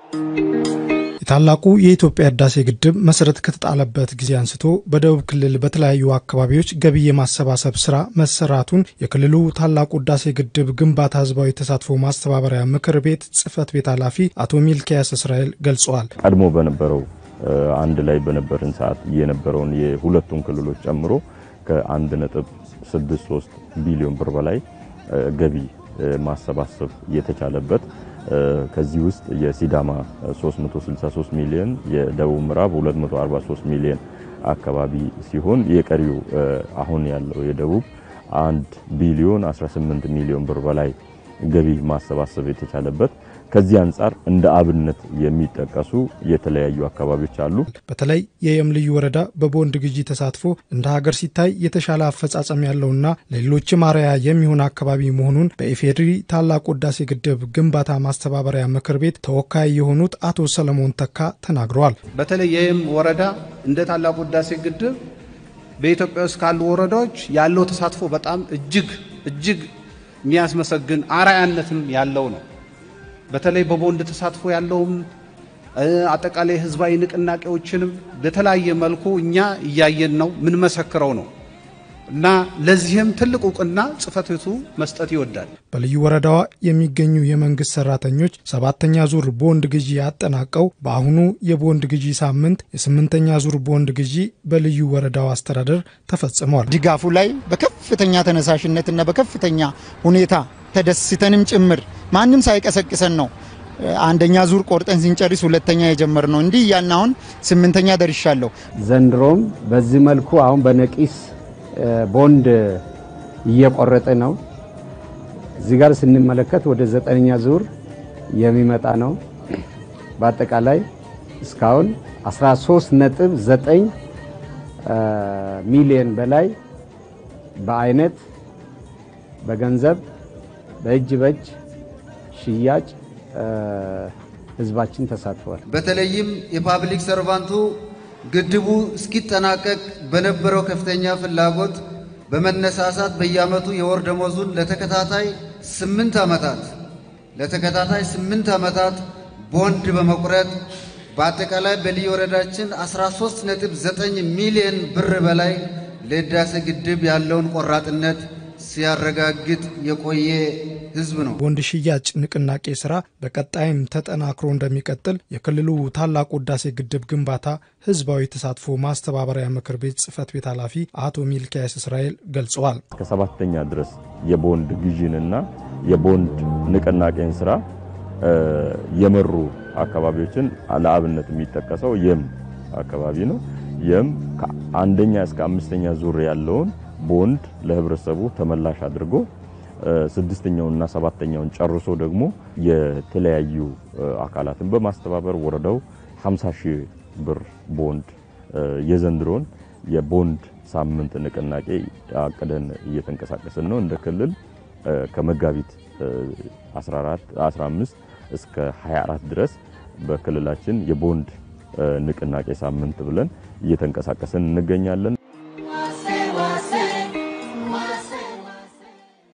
የታላቁ የኢትዮጵያ ህዳሴ ግድብ መሰረት ከተጣለበት ጊዜ አንስቶ በደቡብ ክልል በተለያዩ አካባቢዎች ገቢ የማሰባሰብ ስራ መሰራቱን የክልሉ ታላቁ ህዳሴ ግድብ ግንባታ ህዝባዊ ተሳትፎ ማስተባበሪያ ምክር ቤት ጽህፈት ቤት ኃላፊ አቶ ሚልኪያስ እስራኤል ገልጸዋል። ቀድሞ በነበረው አንድ ላይ በነበርን ሰዓት የነበረውን የሁለቱን ክልሎች ጨምሮ ከ1.63 ቢሊዮን ብር በላይ ገቢ ማሰባሰብ የተቻለበት ከዚህ ውስጥ የሲዳማ 363 ሚሊዮን፣ የደቡብ ምዕራብ 243 ሚሊዮን አካባቢ ሲሆን የቀሪው አሁን ያለው የደቡብ 1 ቢሊዮን 18 ሚሊዮን ብር በላይ ገቢ ማሰባሰብ የተቻለበት ከዚህ አንጻር እንደ አብነት የሚጠቀሱ የተለያዩ አካባቢዎች አሉ። በተለይ የየም ልዩ ወረዳ በቦንድ ግዢ ተሳትፎ እንደ ሀገር ሲታይ የተሻለ አፈጻጸም ያለውና ለሌሎችም አርአያ የሚሆን አካባቢ መሆኑን በኢፌዴሪ ታላቁ ህዳሴ ግድብ ግንባታ ማስተባበሪያ ምክር ቤት ተወካይ የሆኑት አቶ ሰለሞን ተካ ተናግረዋል። በተለይ የየም ወረዳ እንደ ታላቁ ህዳሴ ግድብ በኢትዮጵያ ውስጥ ካሉ ወረዳዎች ያለው ተሳትፎ በጣም እጅግ እጅግ የሚያስመሰግን አርአያነትም ያለው ነው። በተለይ በቦንድ ተሳትፎ ያለውም አጠቃላይ ህዝባዊ ንቅናቄዎችንም በተለያየ መልኩ እኛ እያየን ነው የምንመሰክረው ነው እና ለዚህም ትልቅ እውቅና ጽሕፈት ቤቱ መስጠት ይወዳል። በልዩ ወረዳዋ የሚገኙ የመንግስት ሰራተኞች ሰባተኛ ዙር ቦንድ ግዢ ያጠናቀው በአሁኑ የቦንድ ግዢ ሳምንት የስምንተኛ ዙር ቦንድ ግዢ በልዩ ወረዳው አስተዳደር ተፈጽሟል። ድጋፉ ላይ በከፍተኛ ተነሳሽነትና በከፍተኛ ሁኔታ ተደስተንም ጭምር ማንም ሳይቀሰቅሰን ነው አንደኛ ዙር ቆርጠን ስንጨርስ ሁለተኛ የጀመር ነው። እንዲህ እያልን አሁን ስምንተኛ ደርሻለሁ። ዘንድሮም በዚህ መልኩ አሁን በነቂስ ቦንድ እየቆረጠ ነው። እዚህ ጋር ስንመለከት ወደ ዘጠነኛ ዙር የሚመጣ ነው። በአጠቃላይ እስካሁን 13.9 ሚሊዮን በላይ በአይነት በገንዘብ በእጅ በእጅ ሽያጭ ህዝባችን ተሳትፏል። በተለይም የፓብሊክ ሰርቫንቱ ግድቡ እስኪጠናቀቅ በነበረው ከፍተኛ ፍላጎት በመነሳሳት በየዓመቱ የወር ደመወዙን ለተከታታይ ስምንት ዓመታት ለተከታታይ ስምንት ዓመታት ቦንድ በመቁረጥ በአጠቃላይ በልዩ ወረዳችን 13.9 ሚሊዮን ብር በላይ ለህዳሴ ግድብ ያለውን ቆራጥነት ሲያረጋግጥ የቆየ ህዝብ ነው። ቦንድ ሽያጭ ንቅናቄ ስራ በቀጣይም ተጠናክሮ እንደሚቀጥል የክልሉ ታላቁ ህዳሴ ግድብ ግንባታ ህዝባዊ ተሳትፎ ማስተባበሪያ ምክር ቤት ጽህፈት ቤት ኃላፊ አቶ ሚልኪያስ እስራኤል ገልጸዋል። ከሰባተኛ ድረስ የቦንድ ግዢንና የቦንድ ንቅናቄን ስራ የመሩ አካባቢዎችን ለአብነት የሚጠቀሰው የም አካባቢ ነው። የም ከአንደኛ እስከ አምስተኛ ዙር ያለውን ቦንድ ለህብረተሰቡ ተመላሽ አድርጎ ስድስተኛውንና ሰባተኛውን ጨርሶ ደግሞ የተለያዩ አካላትን በማስተባበር ወረዳው 50 ሺህ ብር ቦንድ የዘንድሮን የቦንድ ሳምንት ንቅናቄ አቅደን እየተንቀሳቀስን ነው። እንደ ክልል ከመጋቢት 14 15 እስከ 24 ድረስ በክልላችን የቦንድ ንቅናቄ ሳምንት ብለን እየተንቀሳቀስን እንገኛለን።